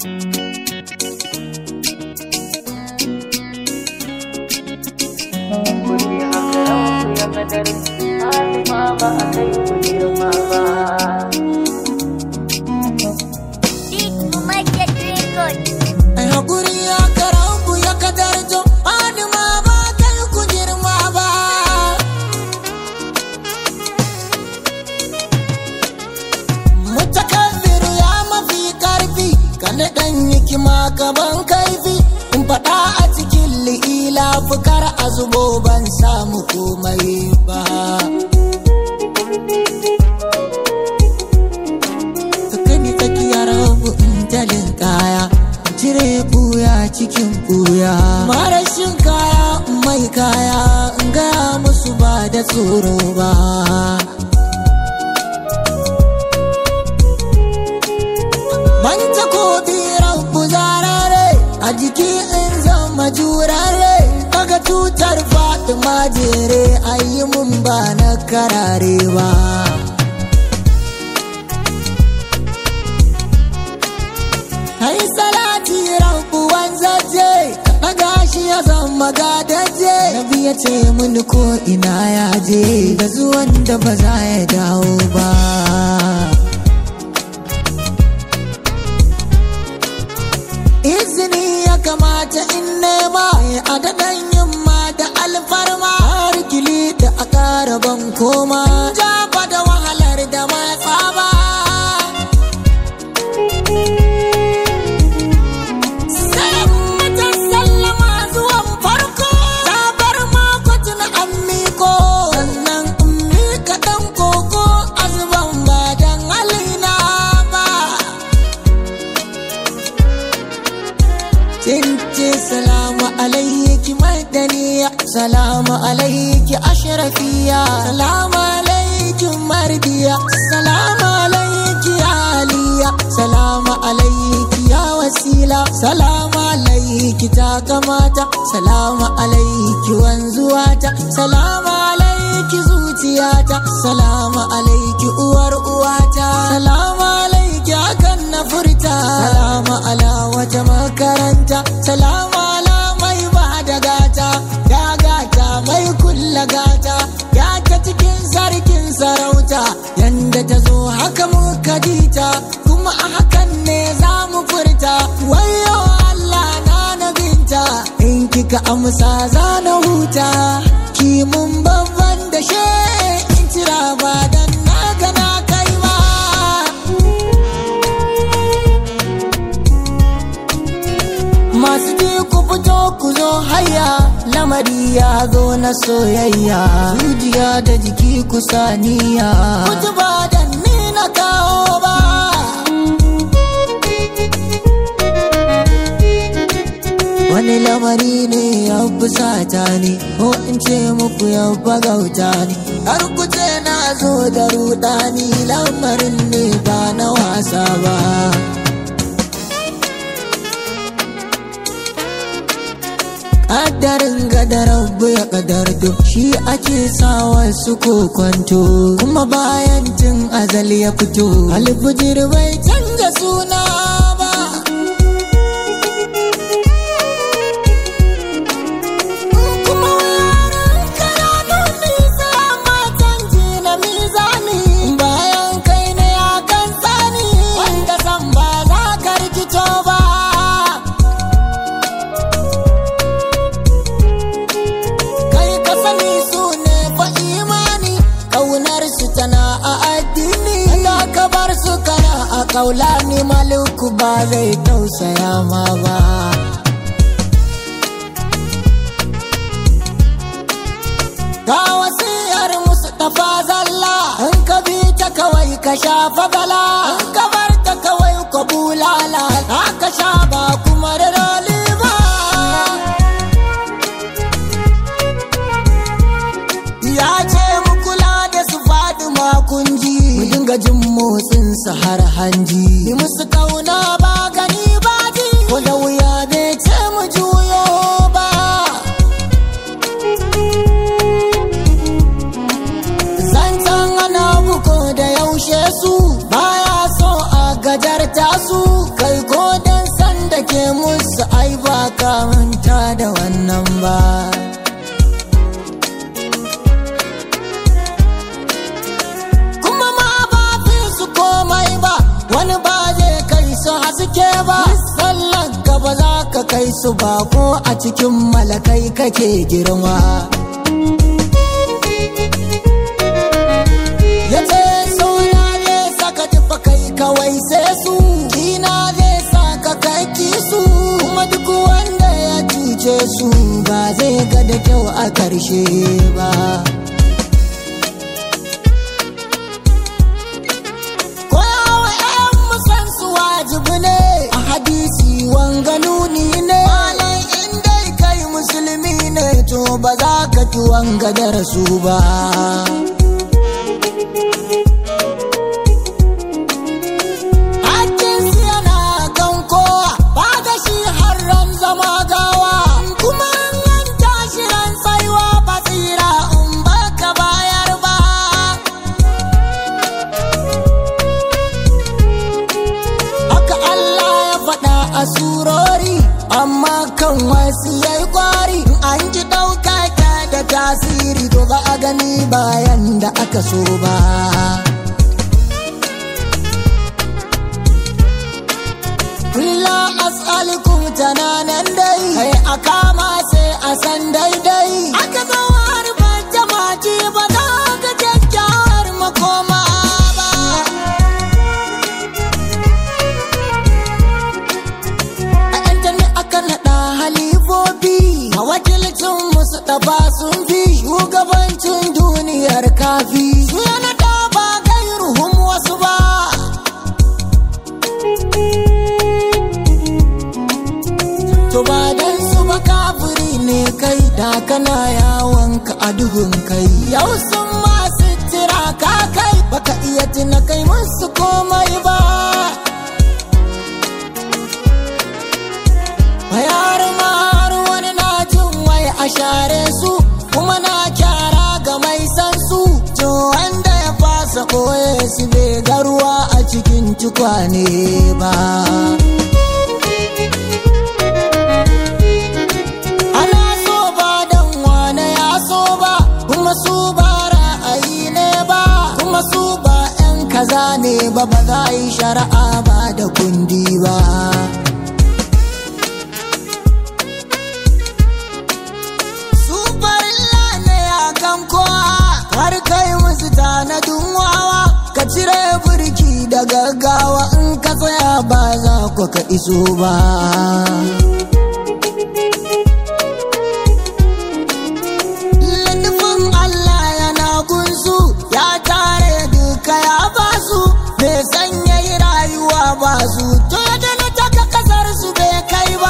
Kuɗi haka ranku ya kadar Fatima ba a kai ku girma ba. Ai hakuri ya karanku ya kadarjo Fatima ba kai ku girma ba Mutakabbiru ya mafi karfi Kana dan hikima gaban kaifi In faɗa a cikin li'ila fukar a zubo ban samu komai ba Sakani tsakiyar rabu in jalin kaya cire buya cikin buya marashin kaya mai kaya in gaya musu ba da tsoro ba Manta ko rabu zarare a jiki in zama jurare kaga tutar fatima jere ayi mun ba na karare ba Hai salati rabu wanzaje Daga shi ya zama gadaje Nabi ya ce mini ko ina ya je Da zuwan da ba za ya dawo ba Izini ya kamata in nema A daɗan yamma da alfarma Har kili da a ƙara ban koma Jaba da wahalar da matsa ba Sammatan sallama zuwan farko Sabar makwatin an miko Sannan in mika ɗan koko Azuban ba dan halina ba Tince salamu alaiki madaniya Salamu alaiki ashrafiya Salamu alaiki mardiya Salamu alaiki aliya Salamu alaiki ya wasila Salamu alaiki ta kamata Salamu alaiki wanzuwata Salamu alaiki zuciyata Salamu alaiki uwar uwata Salamu alaiki hakan na furta Salamu ala wata makaranta Salamu ala mai ba da gata Ya gata mai kulla gata Ya ta cikin sarkin sarauta Yanda ta zo haka muka jita Kuma a hakan ne za mu furta Wayo Allah na nabinta In kika amsa za na huta Ki mun babban da she In cira ba dan na gana kai ba Masu ji ku fito ku zo haya lamari ya zo na soyayya zuciya da jiki ku saniya Kuji ba da ni na kawo ba Wani lamari ne ya fusata ne ko in ce muku ya bagauta ne har ku ce na zo da rudani lamarin ne ba na wasa ba Ƙaddarin gada rabu ya ƙadardo shi ake sawa su kwanto kuma bayan tun azal ya fito alfijir bai canza suna ba kuma yaran kananu nisa matan ji na mizani bayan kai ne ya kan tsani wanda san ba za ka rikito ba kai ka sani su ne fa imani kaunar su tana a addini da ka bar su kana a kaula ni maluku ba zai tausaya ma ba ga wasiyar musu tafa zalla in ka bi ta kawai ka shafa bala in ka bar ta kawai ka bulala ka sha ba kuma da roli ba ya ce mu kula da su faɗi makunji mu dinga jin motsin su har hanji yi musu kauna ba gani ba ji ko da wuya bai ce mu juyo ba zancen ana buko da yaushe su baya so a gajarta su kai ko ce musu ai ba ka manta da wannan ba kuma ma ba fi su komai ba wani ba zai kai su haske ba sallan ka ba za ka kai su ba ko a cikin malakai kake girma ya ce sauna zai saka tufa kai kawai sai su kina zai saka kaki su kuma duk wanda ya cuce su ba zai ga da kyau a karshe ba koyawa 'yan musan su wajibi ne a hadisi wanga nuni ne malai in dai kai musulmi ne to ba za ka ci wanga darasu ba Hakkinsu yana kan kowa ba da shi har ran zama gawa kuma an tashi ran tsaiwa ba tsira in baka bayar ba haka Allah ya faɗa a surori amma kan wasu yayi kwari an ji ɗauka ta da tasiri to ba a gani bayan da aka so ba Kulla as'alikum tananan dai kai a kama sai a san daidai aka zo har bata mace ba za ka kyakkyawar makoma ba a yanta ne aka naɗa halifofi a wakilcin musu ɗaba sun fi shugabancin duniyar kafi su ya naɗa ba gairuhum wasu ba To ba dan su ba kafiri ne kai da kana yawon ka a duhun kai. Yau sun masu tira ka kai baka iya tuna kai musu komai ba. Bayar har wani na jin wai a share su kuma na kyara ga mai san su. To wanda ya fasa koye su bai garuwa a cikin tukwane ba. ana so ba dan wane ya so ba kuma su ba ra'ayi ne ba kuma su ba 'yan kaza ne ba ba za a yi shari'a ba da kundi ba su farilla ne a kan kowa har kai musu tanadin wawa ka cire burki da gaggawa in ka tsaya ba za ku ka iso ba Nufin Allah yana gunsu ya tare duka ya basu bai sanya yi rayuwa ba su to ya dana taka kasar su bai kai ba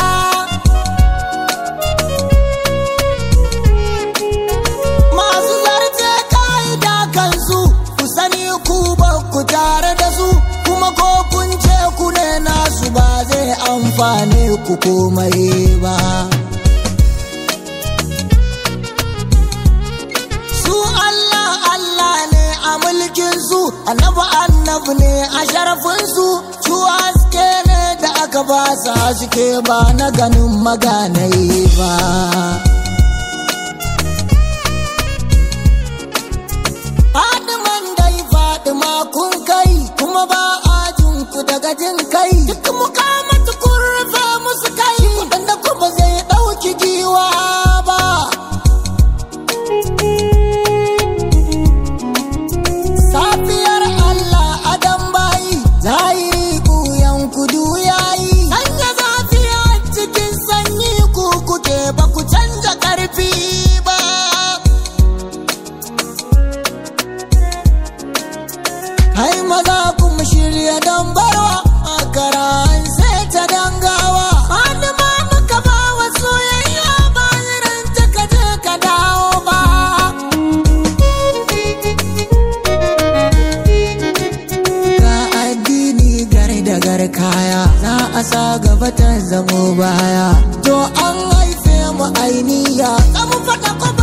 masu zarce ka'ida kansu ku sani ku ba ku tare da su kuma ko kun ce ku ne nasu ba zai amfane ku komai ba su Allah Allah ne a mulkin su annabi annabi ne a sharafin su su haske ne da aka ba su haske ba na ganin maganai ba Fadiman dai Fadima kun kai kuma ba a jin ku daga jin kai duk mukamatu kun rufe musu kai wanda kuma zai ɗauki giwa ba Safiyar Allah adam bayi zahiri kuyan kudu yayi sanya zafiya cikin sanyi ku kuke ba ku canza karfi ba Hai maza kuma shirya don barwa a karan sai ta dangawa Fatima muka ba wa soyayya ba irin ta ka je ka dawo ba Ga addini gar da gar kaya za a sa gaba ta zamo baya to an haife mu ainiya mu faɗa ko